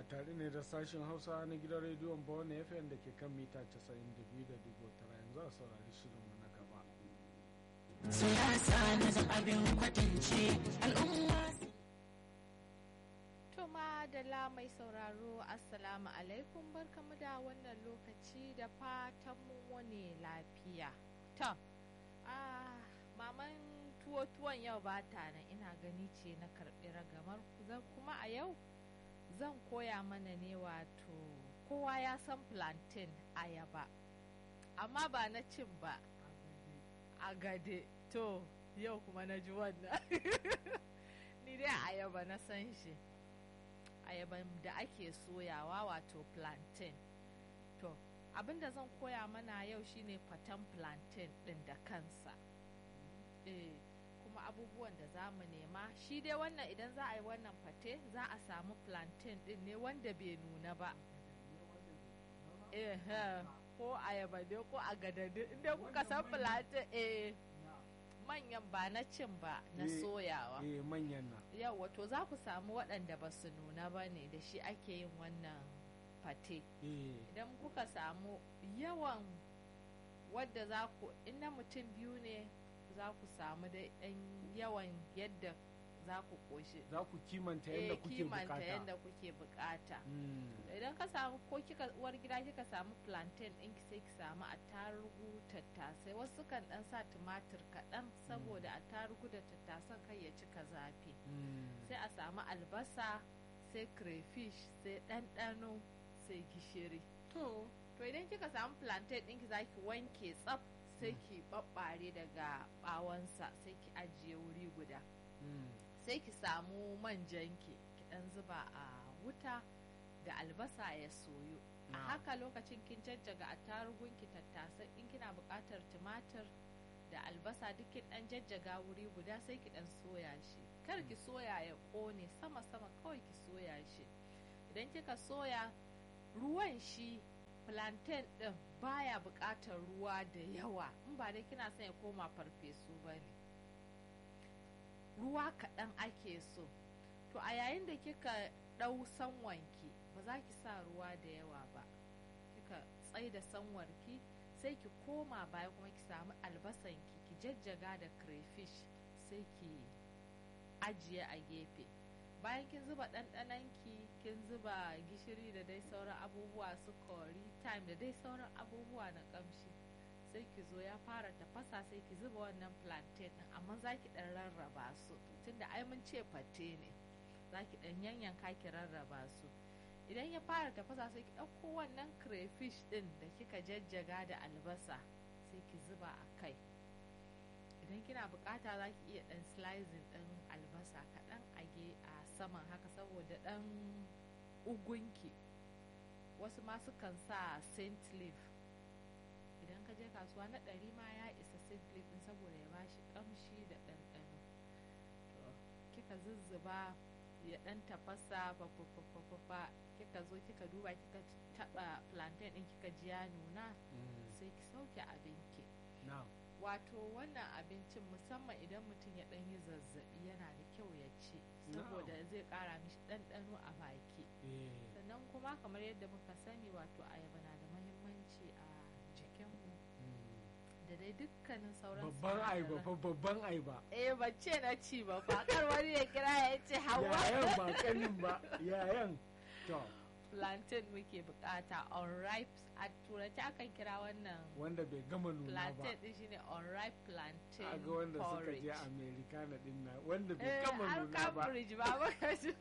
tare ne da sashen hausa na gidan rediyon bawani fm da ke kan mita 92.9 yanzu a saurari shirinmu na gaba siyasa na zan abin kwatance al'umma Tuma da la mai sauraro assalamu alaikum barkamu da wannan lokaci da fatan mun wani lafiya to ah maman tuwo tuwon yau ba ta nan ina gani ce na karɓi ragamar zan kuma a yau zan koya mana ne wato kowa ya san plantain ayaba amma ba na cin ba a gade to yau kuma na ji wannan ni dai ayaba na san shi ayaban da ake soyawa wato plantain to abinda zan koya mana yau shine fatan plantain din da kansa eh kuma abubuwan da za mu nema shi dai wannan idan za a yi wannan fate za a samu plantain din ne wanda bai nuna ba eh ko ayaba ne ko a gadadu inda kuka san plantain eh manyan ba na cin ba na soyawa eh manyan na yau wato za ku samu waɗanda ba su nuna ba ne da shi ake yin wannan fate eh idan kuka samu yawan wadda za ku in na mutum biyu ne za ku samu da ɗan yawan yadda za ku ƙoshi za ku kimanta yadda kuke kimanta bukata yadda kuke bukata Mm. idan ka samu ko kika uwar gida kika samu plantain ɗinki sai ki samu attarugu tattasai wasu kan ɗan sa tumatir kaɗan saboda attarugu da tattasan kai ya cika zafi Mm. sai a samu albasa sai crayfish sai ɗanɗano sai gishiri to to idan kika samu plantain ɗinki za ki wanke tsaf sai ki ɓaɓɓare daga ɓawonsa sai ki ajiye wuri guda Mm. sai ki samu manjanki ki ɗan zuba a wuta da albasa ya soyu a Na'am. haka lokacin kin jajjaga attarugunki tattasai in kina buƙatar tumatir da albasa duk kin ɗan jajjaga wuri guda sai ki ɗan soya shi kar ki soya ya ƙone sama sama kawai ki soya shi idan kika soya ruwan shi plantain ɗin baya buƙatar ruwa da yawa in ba dai kina son ya koma farfesu ba ne ruwa kaɗan ake so to a yayin da kika ɗau sanwanki ba za ki sa ruwa da yawa ba kika tsai da sanwarki sai ki koma baya kuma ki samu albasanki ki jajjaga da crayfish sai ki ajiye a gefe bayan kin zuba ɗanɗananki kin zuba gishiri da dai sauran abubuwa su curry time da dai sauran abubuwa na ƙamshi sai ki zo ya fara tafasa sai ki zuba wannan plantain din amma za ki dan rarraba su tunda ai mun ce fate ne za ki dan yanyanka ki rarraba su idan ya fara tafasa sai ki ɗauko wannan crayfish din da kika jajjaga da albasa sai ki zuba a kai idan kina bukata za ki iya dan slicing din albasa kaɗan a ge a saman haka saboda dan ugunki wasu ma sukan sa saint leaf idan ka je kasuwa na ɗari ma ya isa simply ɗin saboda ya bashi ƙamshi da ɗanɗano to kika zuzzuba ya ɗan tafasa fa kika zo kika duba kika taɓa plantain ɗin kika ji ya nuna Mm. sai ki sauke abinki na'am wato wannan abincin musamman idan mutum ya ɗan yi zazzaɓi yana da kyau ya ci saboda zai ƙara mishi ɗanɗano a baki eh sannan kuma kamar yadda muka sani wato ayaba na da mahimmanci a jikinmu Mm. da dai dukkanin sauran babban aiba sinadaran. fa babban aiba eh ban ce na ci ba fa kar wani ya kira ya ce hawa yayan ba kanin ba yayan to plantain muke bukata unripe a turanci akan kira wannan wanda bai gama nuna ba plantain din shine unripe plantain a ga wanda suka porridge je amerika na din nan wanda bai eh gama har nuna ba cambridge ba baka ji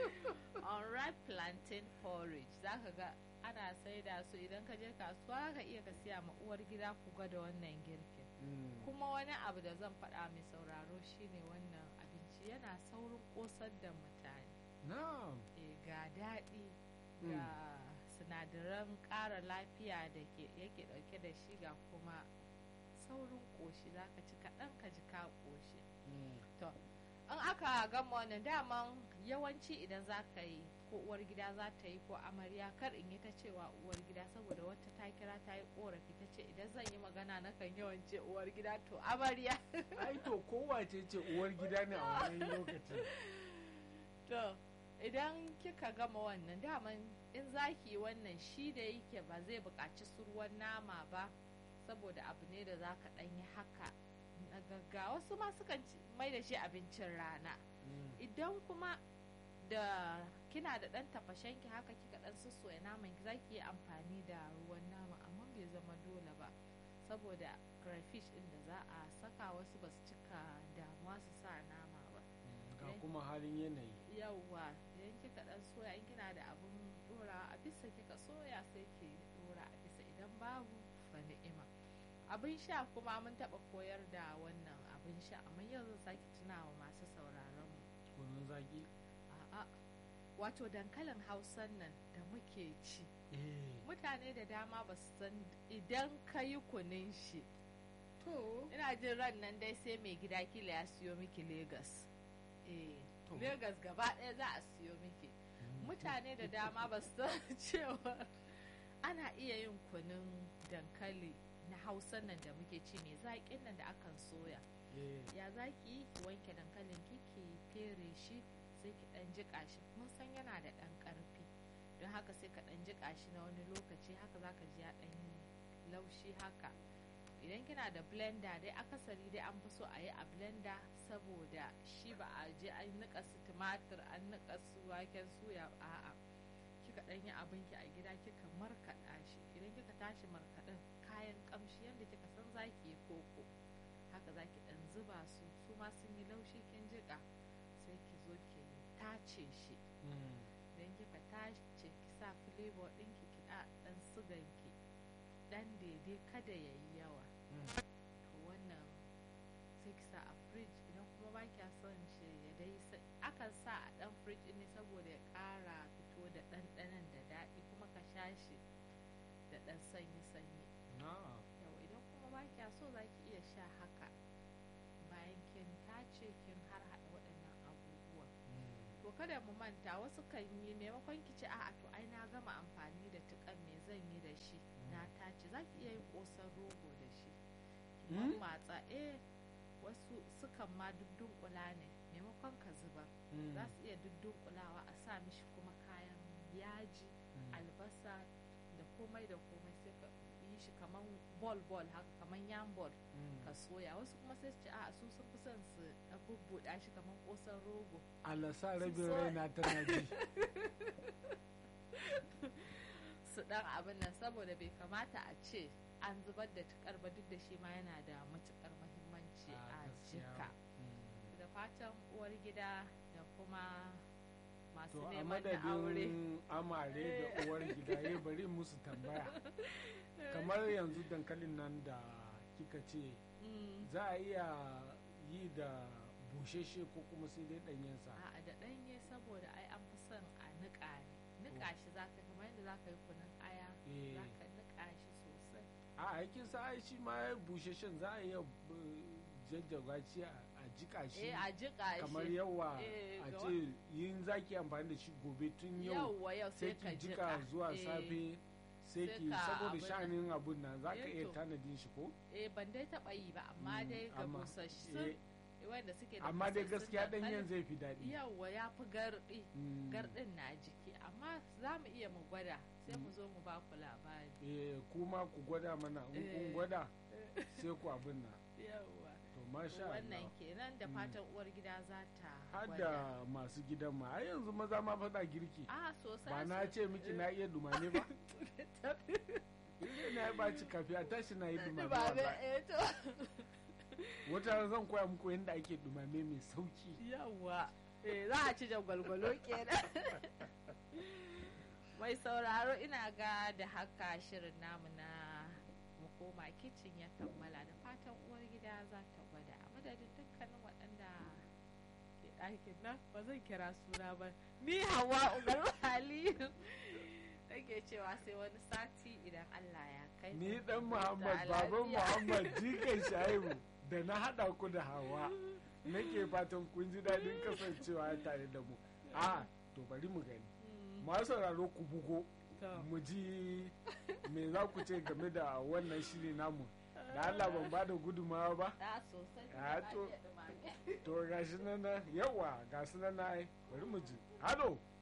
unripe plantain porridge zaka ga ana saida su idan ka je kasuwa ka iya ka siya ma uwar gida ku ga da wannan girkin Mm. kuma wani abu da zan faɗa mai sauraro shine wannan abinci yana saurin ƙosar da mutane na'am e, ga daɗi Mm. ga sinadaran ƙara lafiya da ke yake ɗauke da shi ga kuma saurin ƙoshi za ka ci kaɗan ka ji ka ƙoshi Mm. to in aka gama wannan daman yawanci idan za ka yi ko uwar gida za ta yi ko amarya kar in yi ta cewa uwar gida saboda wata ta kira ta yi korafi ta ce idan zan yi magana na kan yawan ce uwar gida to amarya ai to kowace ce uwar gida ne a wannan lokacin to idan kika gama wannan daman in zaki wannan shi da yake ba zai buƙaci su ruwan nama ba saboda abu ne da za ka ɗanyi haka na gaggawa wasu ma sukan ci- mai da shi abincin rana Mm. idan kuma da kina da ɗan tafashenki haka kika ɗan sussoya naman ki zaki yi amfani da ruwan nama amma bai zama dole ba saboda crayfish ɗin da za a saka wasu ba su cika damuwa su sa nama ba Mm, ga Eh. kuma halin yanayi yawwa idan kika ɗan soya in kina da abun ɗora a bisa kika soya sai ki ɗora a bisa idan babu fa ni'ima abin sha kuma mun taɓa koyar da wannan abin sha amma yau zan sake tunawa masu sauraron mu kunun zaki A'a, wato dankalin hausan nan da muke ci. eh Mutane da dama ba su san idan ka yi kunin shi. to Ina jin ran nan dai sai mai gida kila ya siyo miki Legas. Eh, To. Legas gaba ɗaya za a siyo miki. Mutane da dama ba su san cewa ana iya yin kunun dankali na hausan nan da muke ci mai zaƙin nan da akan soya. eh ya za ki yi ki wanke dankalin ki ki fere shi sai ki dan jika shi mun san yana da dan karfi don haka sai ka dan jika shi na wani lokaci haka za ka ji ya dan yi laushi haka idan kina da blender dai akasari dai an fi so a yi a blender saboda shi ba a je an nika su tumatir an nika su waken suya a'a kika dan yi abin ki a gida kika markaɗa shi idan kika tashi markaɗin kayan kamshi yadda kika san zaki yi koko haka za ki ɗan zuba su su ma sun yi laushi kin jiƙa sai ki zo ki tace shi mm, idan kika tace ki sa flavor ɗinki ki ɗa ɗan sugan ki ɗan daidai kada ya yi yawa mm. to wannan sai ki sa a fridge idan kuma ba kya son shi ya dai sa- akan sa a ɗan fridge ne saboda ya ƙara fito da ɗanɗanon da daɗi kuma ka sha shi da ɗan sanyi-sanyi na yau idan kuma ba kya so za ki iya sha haka bayan kin tace kin har haɗa waɗannan abubuwa mm, to kada mu manta wasu kan yi maimakon ki ce a'a to ai na gama amfani da tukan me zan yi da shi na tace za ki iya yin ƙosan rogo da shi ki Mm? matsa eh wasu sukan ma duddunƙula ne maimakon ka zubar mm, za su iya duddunƙulawa a sa mishi kuma kayan yaji mm. albasa da komai da komai sai ka yi shi kaman ball ball haka kaman yam ball Mm. ka soya wasu kuma sai su ce a su sun fi son su ɗan bubbuɗa shi kaman ƙosan rogo Allah sa rabin so- raina tana ji su ɗan abin nan saboda bai kamata a ce an zubar da tukar ba duk da shi ma yana da matukar muhimmanci Ah, a gaskiya. jika Mm. da fatan uwar gida da kuma masu to a neman da aure madadin amare da uwar gida ya bari musu tambaya kamar yanzu dankalin nan da kika ce Mm. za a iya yi da busheshe ko kuma sai dai ɗanyensa A'a da ɗanye saboda ai an fi son a niƙa ne niƙa shi za ka kamar yadda za ka yi kunun aya Eh. za ka niƙa shi sosai a aikin sa ai shi ma busheshen za a iya uh, jajjaga shi a a jika shi eh a jiƙa shi kamar yawa Eh, a ga ce yin zaki amfani da shi gobe tun yau yauwa yau sai sai ka ki jika jiƙa zuwa Eh, safe sai sai ki ka saboda abin nan. sha'anin abun nan za ka Eh, iya to. tanadin shi ko eh ban dai taɓa yi ba amma Mm, dai ga amma- busassun eh, wanda suke da amma dai busassun gaskiya dankalin, ɗanyen zai fi daɗi yauwa ya fi garɗi Mm, garɗin na jiki amma za mu iya mu gwada sai mu Mm. zo mu ba ku labari eh, kuma ku gwada mana in kun Eh. gwada sai ku abin nan yauwa to masha wannan Allah kenan da Mm. fatan uwar gida za ta har gwada da masu gidan ma ai yanzu maza ma faɗa girki a sosai ba na ce miki na iya dumame ba Ile na ya ɓaci kafi a tashi na yi dumame ba wallahi. eh to wata ran zan koya muku yadda ake dumame mai sauki yawwa eh za a ci jagwalgwalo kenan mai sauraro ina ga da haka shirin namu na mu koma kicin ya kammala da fatan uwar gida za ta gwada a madadin dukkanin waɗanda ke ɗakin nan ba zan kira suna ba ni hawa ugar aliyu take cewa sai wani sati idan allah ya kai mu. ni dan Mu muhammad huta baban lafiya. muhammad jikan shaibu da na haɗa ku da hawa nake fatan kun ji daɗin kasancewa tare da mu a to bari mu gani Mm, masu sauraro ku bugo to. mu ji me za ku ce game da wannan shiri namu da Allah ban ba da gudumawa ba Da sosai. Ah, ba to- iya ɗumame. to gashi nan na yawa ga su nan na ai bari mu ji halo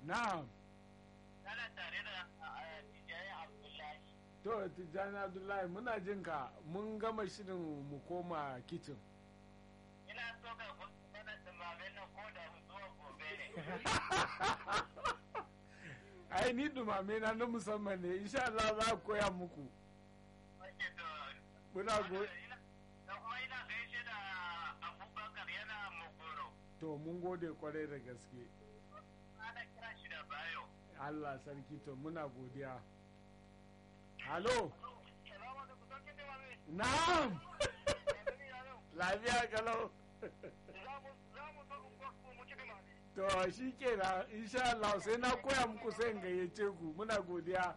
na'am Kana tare da Tijjani Abdullahi. to tijjani abdullahi muna jin ka mun gama shirin mu koma kicin Ina so ka mana dumamen nan ko da zuwa gobe ne. ai ni dumame na na musamman ne insha Allah za a koya muku Ake to. muna go Da kuma ina gaishe da Abubakar yana Mogoro. to mun gode kwarai da gaske Ana kira shi da Bayo. Allah sarki to muna godiya halo Salamu alaikum, sarkin dumame. na'am Yanzu yaro, lafiya kalau za mu za mu zo unguwar ku mu ci dumame. to shi kenan insha Allah sai na koya muku sai in gayyace ku muna godiya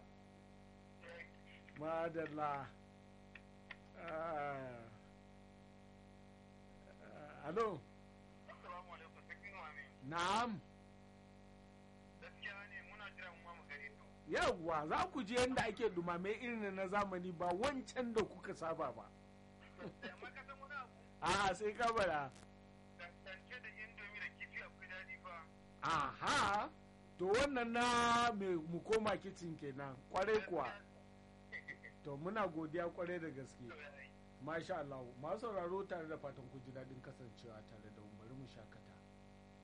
madalla Ah. Ah, halo Assalamu alaikum, sarkin dumame. na'am Gaskiya ne muna jiran mu mu gani to. yawwa za ku je yadda ake dumame irin na zamani ba wancan da kuka saba ba Amma ka san wani abu, a sai ka bara dangance da indomi da kifi akwai daɗi fa. aha to wannan na me mu koma kicin kenan kwarai kuwa to muna godiya kwarai da gaske masha Allah masu sauraro tare da fatan ku ji daɗin kasancewa tare da mu bari mu shakata